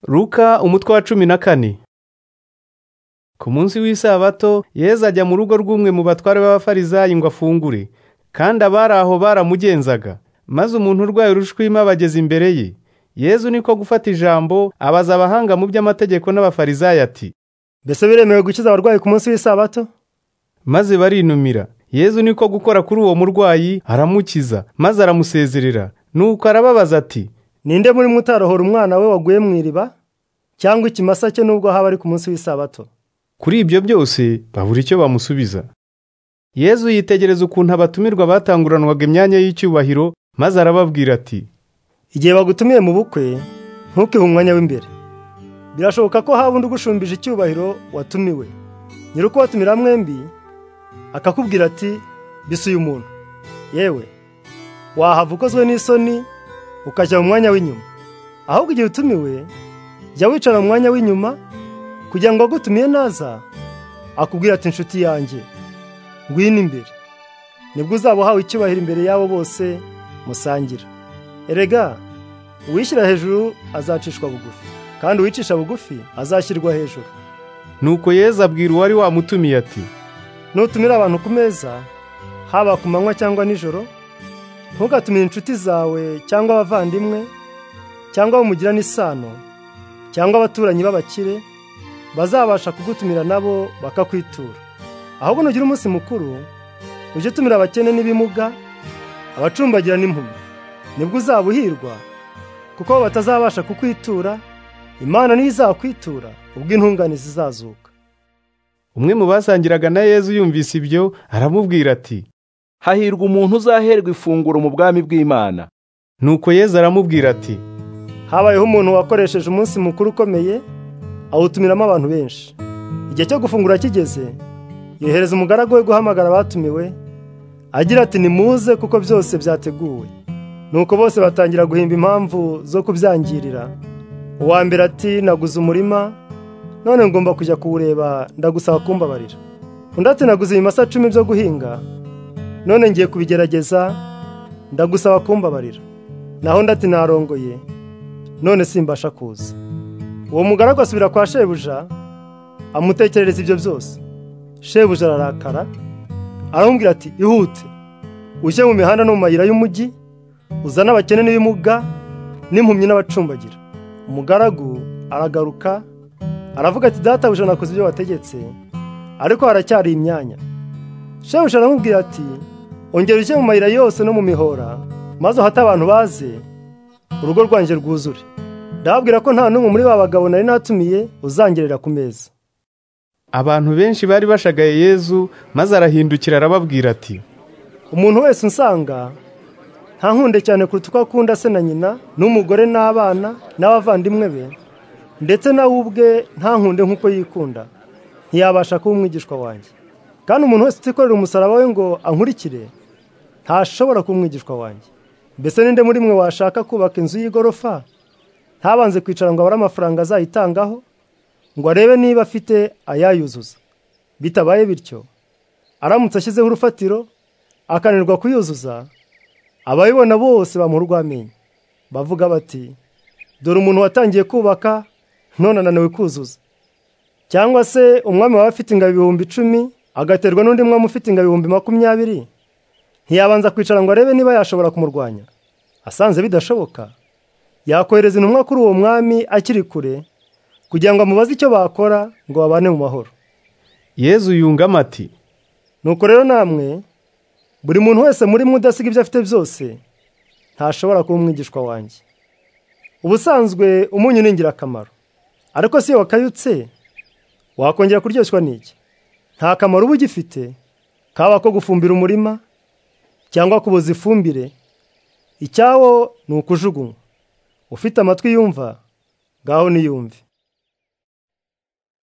Luka umutwe wa cumi na kane ku munsi w'isabato yezu ajya mu rugo rw'umwe mu batware b'abafarizayi ngo afungure kandi abari aho baramugenzaga maze umuntu urwaye urushwima bageze imbere ye yezu niko gufata ijambo abaza abahanga mu by'amategeko n'abafarizayi ati mbese biremewe gukiza abarwayi ku munsi w'isabato maze barinumira yezu niko gukora kuri uwo murwayi aramukiza maze aramusezerera nuko arababaza ati ninde muri mwe utarohora umwana we waguye mu iriba cyangwa ikimasa cye nubwo haba ari ku munsi w'isabato kuri ibyo byose babura icyo bamusubiza yezu yitegereza ukuntu abatumirwa batanguranwaga imyanya y'icyubahiro maze arababwira ati igihe bagutumiye mu bukwe ntukihe umwanya w'imbere birashoboka ko haba undi ugushumbije icyubahiro watumiwe nyiri ukubatumira mwembi akakubwira ati bise uyu muntu yewe wahava ukozwe n'isoni ukajya mu mwanya w'inyuma ahubwo igihe utumiwe jya wicara mu mwanya w'inyuma kugira ngo agutumiye naza akubwira ati inshuti yanjye ngwino imbere nibwo uzaba uhawe icyubahiro imbere y'abo bose musangira erega uwishyira hejuru azacishwa bugufi kandi uwicisha bugufi azashyirwa hejuru nuko yezu abwira uwari wamutumiye ati nutumira abantu ku meza haba ku manywa cyangwa nijoro ntugatumire inshuti zawe cyangwa abavandimwe cyangwa abo mugira n'isano cyangwa abaturanyi b'abakire bazabasha kugutumira nabo bakakwitura ahubwo nugira umunsi mukuru ujye utumira abakene n'ibimuga abacumbagira n'impumyi nibwo uzaba uhirwa kuko bo batazabasha kukwitura imana niyo izakwitura ubwo intungane zizazuka umwe mu basangiraga na yezu yumvise ibyo aramubwira ati hahirwa umuntu uzaherwa ifunguro mu bwami bw'imana nuko yezu aramubwira ati habayeho umuntu wakoresheje umunsi mukuru ukomeye awutumiramo abantu benshi igihe cyo gufungura kigeze yohereza umugaragu we guhamagara abatumiwe agira ati nimuze kuko byose byateguwe nuko bose batangira guhimba impamvu zo kubyangirira uwa mbere ati naguze umurima none ngomba kujya kuwureba ndagusaba kumbabarira undi ati naguze ibimasa cumi byo guhinga none ngiye kubigerageza ndagusaba kumbabarira naho undi ati narongoye none simbasha kuza uwo mugaragu asubira kwa shebuja amutekerereza ibyo byose shebuja ararakara aramubwira ati ihute ujye mu mihanda no mu mayira y'umujyi uzane abakene n'ibimuga n'impumyi n'abacumbagira umugaragu aragaruka aravuga ati databuja nakoze ibyo wategetse ariko haracyari imyanya shebuja aramubwira ati ongera ujye mu mayira yose no mu mihora maze uhate abantu baze urugo rwanjye rwuzure ndababwira ko nta n'umwe muri ba bagabo nari natumiye uzangerera ku meza abantu benshi bari bashagaye yezu maze arahindukira arababwira ati umuntu wese unsanga ntankunde cyane kuruta uko akunda se na nyina n'umugore n'abana n'abavandimwe be ndetse nawe ubwe ntankunde nk'uko yikunda ntiyabasha kuba umwigishwa wanjye kandi umuntu wese utikorera umusaraba we ngo ankurikire ntashobora kuba umwigishwa wanjye mbese ninde muri mwe washaka kubaka inzu y'igorofa ntabanze kwicara ngo abare amafaranga azayitangaho ngo arebe niba afite ayayuzuza bitabaye bityo aramutse ashyizeho urufatiro akananirwa kuyuzuza abayibona bose bamuha urw'amenyo bavuga bati dore umuntu watangiye kubaka none ananiwe kuzuza cyangwa se umwami waba afite ingabo ibihumbi icumi agaterwa n'undi mwami ufite ingabo ibihumbi makumyabiri ntiyabanza kwicara ngo arebe niba yashobora kumurwanya asanze bidashoboka yakohereza intumwa kuri uwo mwami akiri kure kugira ngo amubaze icyo bakora ngo babane mu mahoro yezu yungamo ati nuko rero namwe buri muntu wese muri mwe udasiga ibyo afite byose ntashobora kuba umwigishwa wanjye ubusanzwe umunyu ni ingirakamaro ariko si iyo wakayutse wakongera kuryoshywa n'iki nta kamaro uba ugifite kaba ko gufumbira umurima cyangwa kuboza ifumbire icyawo ni ukujugunywa ufite amatwi yumva ngaho niyumve